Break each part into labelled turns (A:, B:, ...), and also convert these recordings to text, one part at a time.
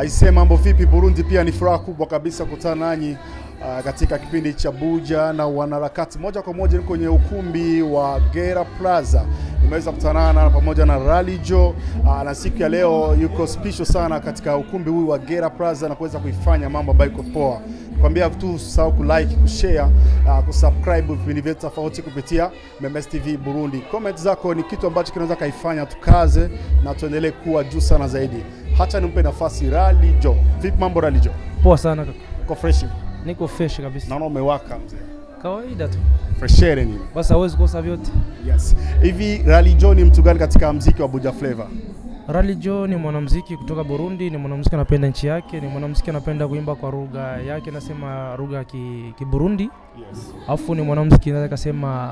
A: Aisee, mambo vipi Burundi? Pia ni furaha kubwa kabisa kukutana nanyi uh, katika kipindi cha Buja na wanaharakati. Moja kwa moja ni kwenye ukumbi wa Gera Plaza, nimeweza kutanana pamoja na Rally Joe uh, na siku ya leo yuko special sana katika ukumbi huu wa Gera Plaza na kuweza kuifanya mambo ambayo iko poa. Kwambia tu usahau kulike, kushare, uh, kusubscribe vipindi vyetu tofauti kupitia Memes TV Burundi. Comment zako ni kitu ambacho kinaweza kaifanya tukaze na tuendelee kuwa juu sana zaidi. Hata nimpe nafasi Rally Joe. Vipi mambo Rally Joe?
B: Poa sana kaka.
A: Uko fresh?
B: Niko fresh kabisa.
A: Naona umewaka mzee.
B: Kawaida tu.
A: Freshere nini?
B: Basi hawezi kosa vyote.
A: Yes. Hivi Rally Joe ni mtu gani katika mziki wa Buja Flavor?
B: Rally Joe ni mwanamuziki kutoka Burundi, ni mwanamuziki anapenda nchi yake, ni mwanamuziki anapenda kuimba kwa lugha yake, nasema lugha ya ki, Kiburundi.
A: Yes.
B: Alafu ni mwanamuziki naweza kasema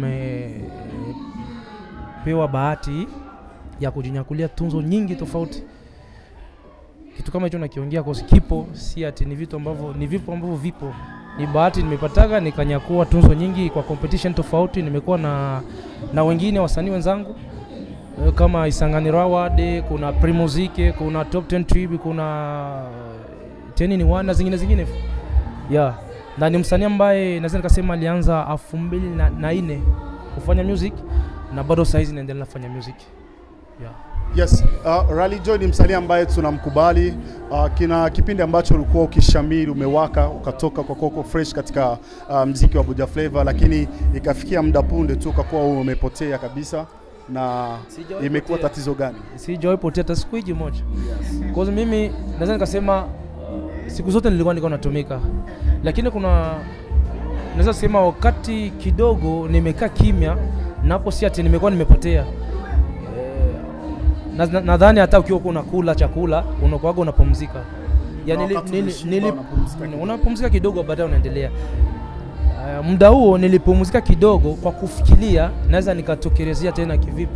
B: amepewa bahati ya kujinyakulia tunzo nyingi tofauti. Kitu kama hicho nakiongea kwa kipo, si ati ni vitu ambavyo ni vipo ambavyo vipo. Ni bahati nimepataga nikanyakua tunzo nyingi kwa competition tofauti. Nimekuwa na na wengine wasanii wenzangu eh, kama Isanganiro Award, kuna Primuzike, kuna Top 10 Trib, kuna Teni ni wana zingine zingine yeah. Na ni msanii ambaye naweza nikasema alianza elfu mbili na, na nne kufanya music na bado saizi naendelea kufanya music yeah.
A: Yes, uh, Rally Joe ni msanii ambaye tunamkubali. Uh, kina kipindi ambacho ulikuwa ukishamiri, umewaka, ukatoka kwa Coco Fresh katika uh, mziki wa Buja Flavor, lakini ikafikia muda punde tu ukakuwa umepotea kabisa, na
B: Sijawahi
A: imekuwa
B: potea.
A: tatizo gani?
B: sijawahi potea hata siku hiji moja cause mimi naweza nikasema uh, siku zote nilikuwa niko natumika lakini kuna naweza sema wakati kidogo nimekaa kimya napo si ati nimekuwa nimepotea Eh, na- na- nadhani hata ukiwa uko unakula chakula unakuwaga unapumzika
A: Na
B: yani nili,
A: wakati
B: nili,
A: umeshiba,
B: nili,
A: unapumzika kidogo.
B: unapumzika kidogo baadaye unaendelea Uh, muda huo nilipumzika kidogo kwa kufikiria naweza nikatokelezea tena kivipi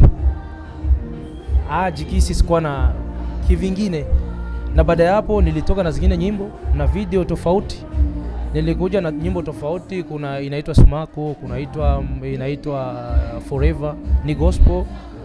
B: ah, jikisi sikuwa na kivingine na baada ya hapo nilitoka na zingine nyimbo na video tofauti nilikuja na nyimbo tofauti kuna inaitwa smako kunaitwa inaitwa uh, forever ni gospel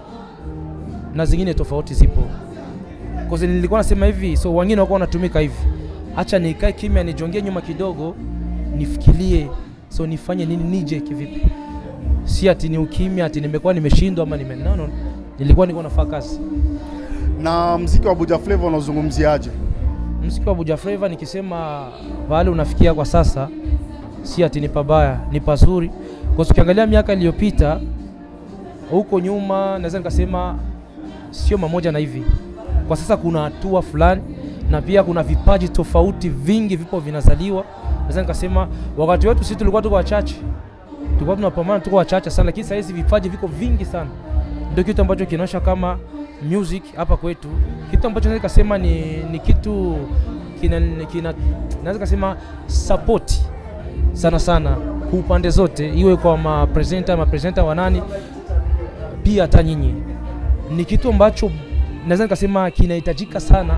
B: na zingine tofauti zipo Cause nilikuwa nasema hivi so wengine wakuwa wanatumika hivi hacha nikae kimya nijongie nyuma kidogo nifikirie so nifanye nini nije kivipi si ati ni ukimya ati nimekuwa nimeshindwa ama nime no, no. nilikuwa niko nafaa kazi
A: Na mziki wa Buja Flavor unazungumziaje?
B: mziki wa Buja Flava nikisema pahali unafikia kwa sasa, si ati ni pabaya, ni pazuri, kwa sababu ukiangalia miaka iliyopita huko nyuma, naweza nikasema sio mamoja na hivi. Kwa sasa kuna hatua fulani, na pia kuna vipaji tofauti vingi vipo vinazaliwa. Naweza nikasema wakati wetu sisi tulikuwa tuko wachache, tulikuwa tunapambana, tuko wachache sana, lakini sasa hizi vipaji viko vingi sana. Ndio kitu ambacho kinaonyesha kama music hapa kwetu, kitu ambacho naweza kusema ni, ni kitu kina, kina naweza kusema support sana sana kwa upande zote, iwe kwa mapresenta mapresenta wanani, pia hata nyinyi, ni kitu ambacho naweza nikasema kinahitajika sana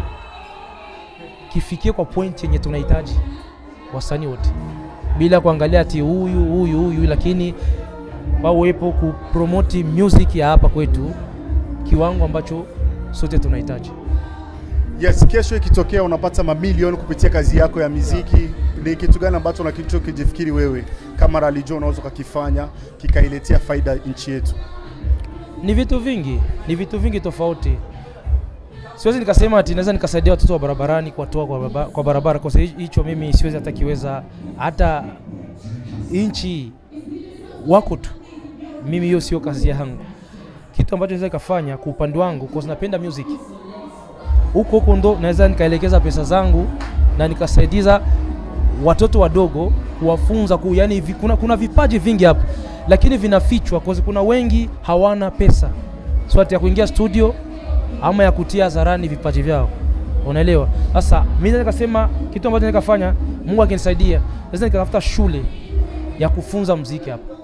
B: kifikie kwa point yenye tunahitaji wasanii wote, bila kuangalia ati huyu huyu huyu, lakini wawepo kupromoti music ya hapa kwetu kiwango ambacho sote tunahitaji.
A: Yes, kesho ikitokea unapata mamilioni kupitia kazi yako ya miziki, ni kitu gani ambacho unakijifikiri wewe kama Rally Joe unaweza ukakifanya kikailetea faida nchi yetu?
B: Ni vitu vingi, ni vitu vingi tofauti. Siwezi nikasema ati naweza nikasaidia watoto wa barabarani kuwatoa kwa, barabara, kwa barabara kwa sababu hicho mimi siwezi hata kiweza, hata nchi wako tu, mimi hiyo sio kazi yangu. Kitu ambacho naweza nikafanya kwa upande wangu, kwa sababu napenda music huko huko ndo naweza nikaelekeza pesa zangu na nikasaidiza watoto wadogo kuwafunza ku, yani vi, kuna, kuna vipaji vingi hapo lakini vinafichwa kwa sababu kuna wengi hawana pesa so ati ya kuingia studio ama ya kutia hadharani vipaji vyao unaelewa sasa mimi naweza nikasema kitu ambacho nikafanya Mungu akinisaidia naweza nikatafuta shule ya kufunza mziki hapa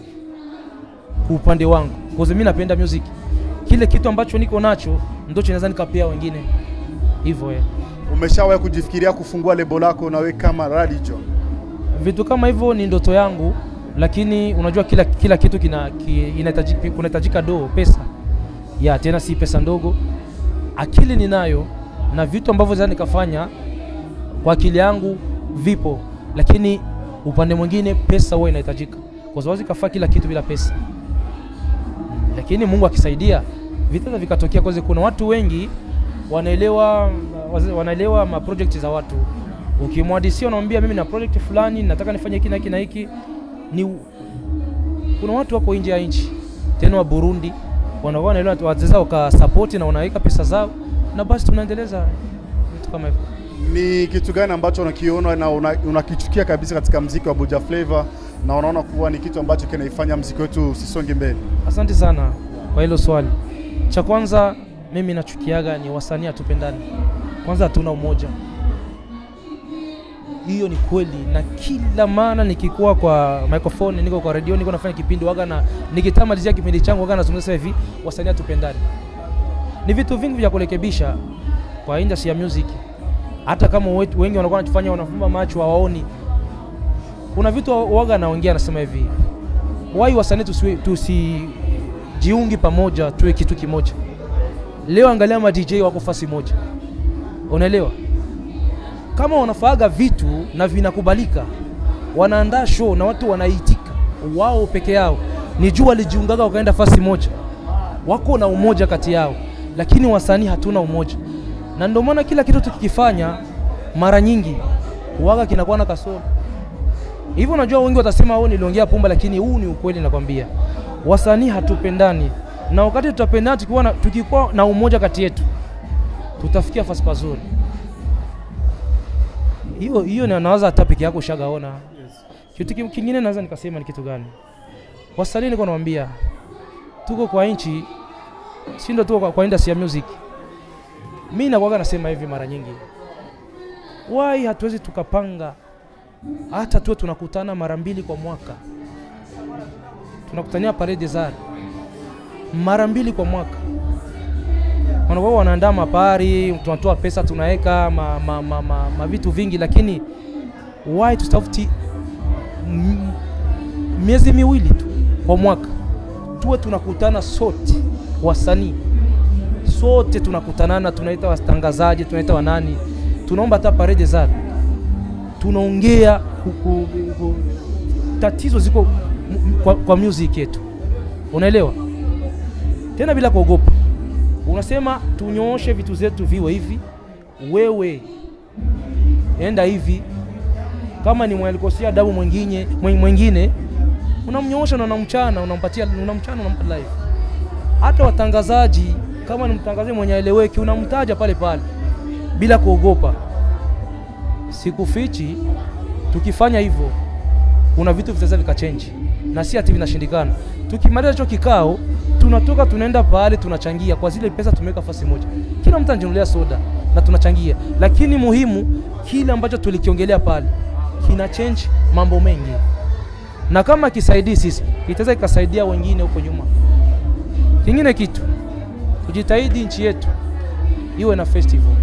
B: kwa upande wangu kwa sababu mimi napenda music kile kitu ambacho niko nacho ndio naweza nikapea wengine hivyo eh.
A: Umeshawahi kujifikiria kufungua lebo lako na wewe kama Rally Joe?
B: vitu kama hivyo ni ndoto yangu lakini unajua kila, kila kitu kina, ki, inahitaji- kunahitajika doo pesa ya tena si pesa ndogo akili ninayo na vitu ambavyo za nikafanya kwa akili yangu vipo, lakini upande mwingine pesa huwa inahitajika, kwa sababu sikafaa kila kitu bila pesa. Lakini Mungu akisaidia vitaweza vikatokea, kwa sababu kuna watu wengi wanaelewa wanaelewa ma project za watu. Ukimwadisia unamwambia mimi na project fulani nataka nifanye hiki na hiki na hiki, ni kuna watu wako nje ya nchi tena wa Burundi wanakuwa wanaelewa waweza wakasapoti na wanaweka pesa zao na basi tunaendeleza vitu kama hivyo.
A: Ni kitu gani ambacho unakiona na una- unakichukia kabisa katika mziki wa Buja Flavor na unaona kuwa ni kitu ambacho kinaifanya mziki wetu usisonge mbele?
B: Asante sana kwa hilo swali. Cha kwanza mimi nachukiaga ni wasanii hatupendani, kwanza hatuna umoja. Hiyo ni kweli, na kila mara nikikuwa kwa microphone, niko kwa radio, niko nafanya kipindi waga na nikitamalizia kipindi changu waga nazungumza hivi, wasanii hatupendani. Ni vitu vingi vya kurekebisha kwa industry ya music, hata kama wetu- wengi wanakuwa wanajifanya wanafumba macho hawaoni. Kuna vitu waga naongea, nasema hivi, wai wasanii tusiwe- tusijiungi pamoja tuwe kitu kimoja. Leo angalia ma DJ wako fasi moja, unaelewa? Kama wanafaaga vitu na vinakubalika, wanaandaa show na watu wanaitika wao peke yao, ni juu walijiungaga wakaenda fasi moja, wako na umoja kati yao, lakini wasanii hatuna umoja, na ndio maana kila kitu tukikifanya mara nyingi waga kinakuwa na kasoro hivyo. Unajua, wengi watasema wewe niliongea pumba, lakini huu ni ukweli. Nakwambia wasanii hatupendani, na wakati tutapendana, tukikuwa na, tukikuwa na umoja kati yetu, tutafikia fasi pazuri. Hiyo hiyo na nawaza hata peke yako ushagaona. Kitu kim- kingine naweza nikasema ni kitu gani? Wasanii niko nawaambia, tuko kwa nchi, si ndio? Tuko kwa, kwa industry ya music. Mimi nakuwaga nasema hivi mara nyingi, why hatuwezi tukapanga hata tuwe tunakutana mara mbili kwa mwaka, tunakutania Palais des Arts mara mbili kwa mwaka, wanakuwa wanaandaa mapari, tunatoa pesa tunaweka ma, ma, ma, ma, ma vitu vingi, lakini why tutafuti m- miezi miwili tu kwa mwaka tuwe tunakutana sote wasanii sote tunakutanana, tunaita watangazaji, tunaita wanani, tunaomba hata Palais des Arts tunaongea ku- ku- ku- tatizo ziko m- m- kwa, kwa music yetu, unaelewa, tena bila kuogopa. Unasema tunyooshe vitu zetu viwe hivi, wewe enda hivi. Kama ni mwalikosea adabu mwingine mwen- mwingine, unamnyoosha na unamchana, unampatia unamchana, unampa live. Hata watangazaji, kama ni mtangazaji mwenye aeleweki, unamtaja pale pale bila kuogopa sikufichi, tukifanya hivyo kuna vitu vitaweza vikachenji, na si ati vinashindikana. Tukimaliza hicho kikao, tunatoka tunaenda pale tunachangia kwa zile pesa tumeweka fasi moja, kila mtu anajinunulia soda na tunachangia, lakini muhimu kile ambacho tulikiongelea pale kina change mambo mengi, na kama kisaidii sisi kitaweza kikasaidia wengine huko nyuma. Kingine kitu, tujitahidi nchi yetu iwe na festival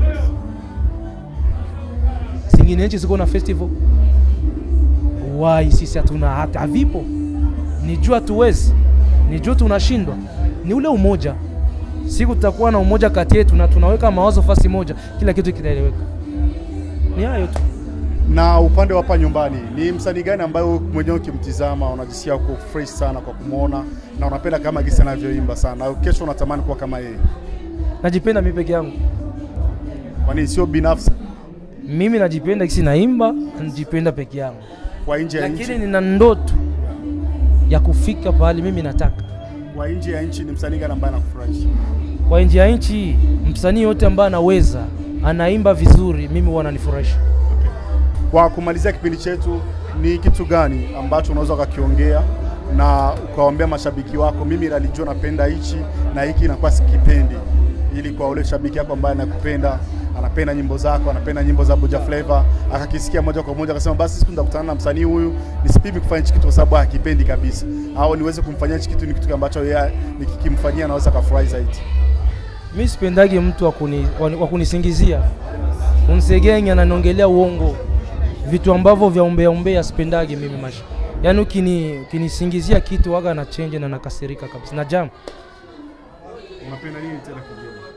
B: zingine nchi ziko na festival wai, sisi hatuna hata havipo. Ni juu hatuwezi, ni juu tunashindwa, ni ule umoja. Siku tutakuwa na umoja kati yetu na tunaweka mawazo fasi moja, kila kitu kitaeleweka. Ni hayo tu.
A: Na upande wa hapa nyumbani, ni msanii gani ambaye wewe mwenyewe ukimtizama unajisikia uko fresh sana kwa kumwona na unapenda kama gisi anavyoimba sana, au kesho unatamani kuwa kama yeye?
B: Najipenda mimi peke yangu,
A: Kwa nini sio binafsi,
B: mimi najipenda kisi naimba, najipenda peke yangu,
A: kwa nje ya nchi?
B: lakini nina ndoto ya kufika pahali mimi nataka.
A: Kwa nje ya nchi ni msanii gani ambaye anakufurahisha?
B: Kwa nje ya nchi, msanii yote ambaye anaweza anaimba vizuri, mimi huwa ananifurahisha.
A: Kwa kumalizia kipindi chetu, ni kitu gani ambacho unaweza ukakiongea na ukawaambia mashabiki wako, mimi Ralijua napenda hichi na hiki inakuwa sikipendi, ili kwa ule shabiki yako ambaye anakupenda anapenda nyimbo zako, anapenda nyimbo za Buja Flavor, akakisikia moja kwa moja akasema, basi siku nitakutana na msanii huyu, nisipimi kufanya hichi kitu kwa sababu hakipendi kabisa, au niweze kumfanyia hichi kitu, ni kitu ambacho yeye nikikimfanyia anaweza kafurahi zaidi.
B: Mi sipendagi mtu wa kuni- wa wa kunisingizia unisegenya na niongelea uongo, vitu ambavyo vya umbea umbea sipendagi mimi maisha. Yaani ukini ukinisingizia kitu waga na change na nakasirika kabisa na jam.
A: Unapenda nini tena kingine?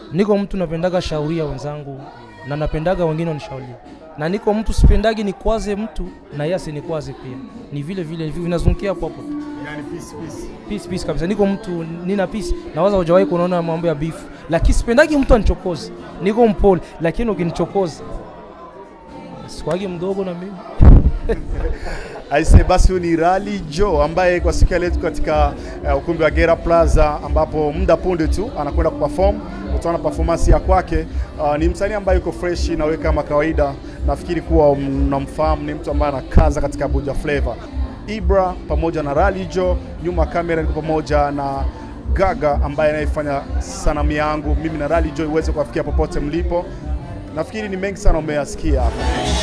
B: niko mtu napendaga shauria wenzangu na napendaga wengine wanishauria na niko mtu sipendagi nikwaze mtu na yeye asinikwaze pia ni vile vile hivi vinazungukia hapo hapo tu.
A: Yani peace peace.
B: peace peace kabisa niko mtu nina peace nawaza hujawahi kunaona mambo ya beef lakini sipendagi mtu anichokoze niko mpole lakini ukinichokoza sikwagi mdogo na mimi
A: Aise, basi huyu ni Rally Joe ambaye kwa siku ya leo tuko katika uh, ukumbi wa Gera Plaza ambapo muda punde tu anakwenda kuperform. Utaona performance ya kwake. Uh, ni msanii ambaye yuko fresh na wewe kama kawaida, nafikiri kuwa mnamfahamu, ni mtu ambaye anakaza katika Buja Flavor. Ibra pamoja na Rally Joe, nyuma ya kamera niko pamoja na Gaga ambaye anayefanya sanamu yangu mimi na Rally Joe iweze kuwafikia popote mlipo. Nafikiri ni mengi sana umeyasikia hapa.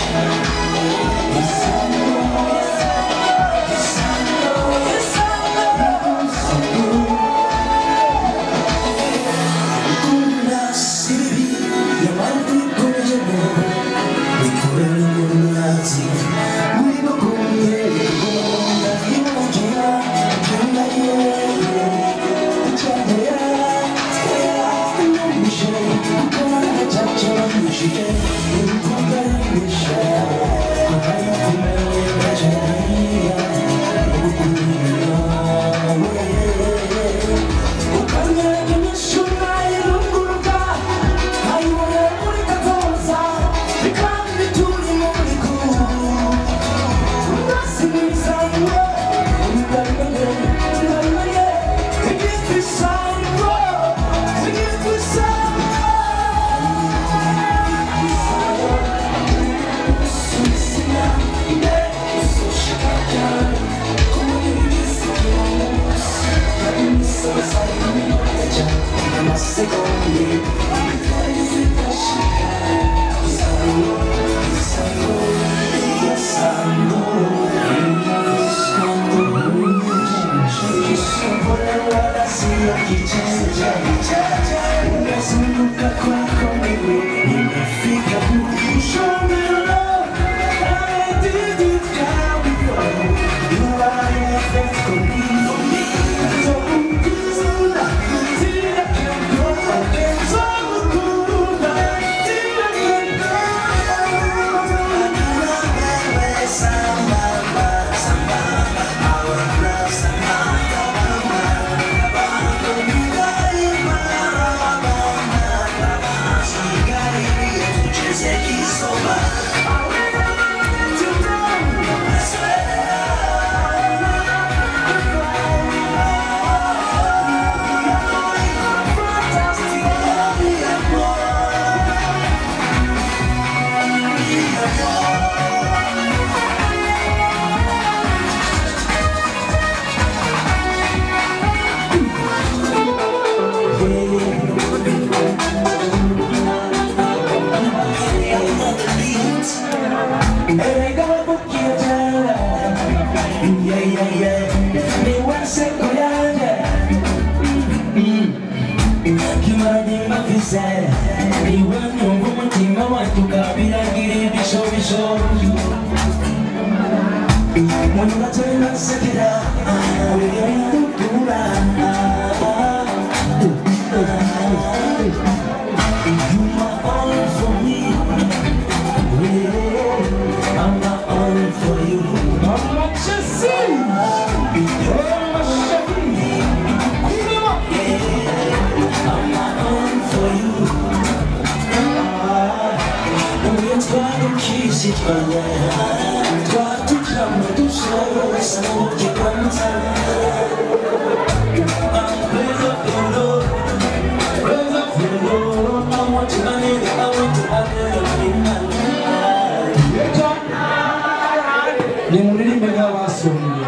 C: nimuririmbe nk'abasomye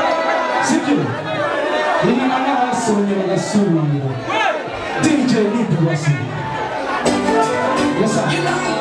C: sibyo rimwe n'abasomye bagasubira dj nitubasomye yes sir